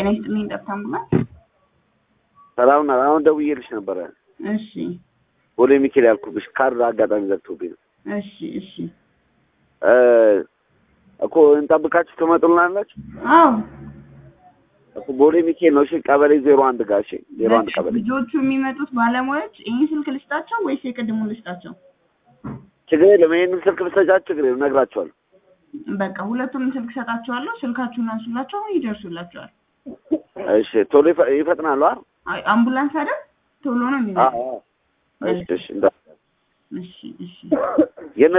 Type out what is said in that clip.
ጤና ይስጥልኝ ጠብታ አምቡላንስ። ሰላም ናት። አሁን ደውዬልሽ ነበረ። እሺ ቦሌ ሚካኤል ያልኩብሽ ካርድ አጋጣሚ ዘግቶብኝ ነው እሺ እሺ። እ እኮ እንጠብቃችሁ ትመጡልናላችሁ አዎ እኮ ቦሌ ሚካኤል ነው። እሺ ቀበሌ ዜሮ አንድ ጋር እሺ፣ ዜሮ አንድ ቀበሌ ልጆቹ የሚመጡት ባለሙያዎች ይህን ስልክ ልስጣቸው ወይስ የቅድሙን ልስጣቸው? ችግር የለም። ይሄንን ስልክ ብትሰጫቸው ችግር የለም፣ እነግራቸዋለሁ። በቃ ሁለቱንም ስልክ ሰጣቸዋለሁ። ስልካችሁን አንሱላቸው፣ ይደርሱላቸዋል። እሺ ቶሎ ይፈ- ይፈጥናሉ አይደል? አይ አምቡላንስ አይደል? ቶሎ ነው የሚመጣው። አዎ። እሺ እሺ እንዳ እሺ እሺ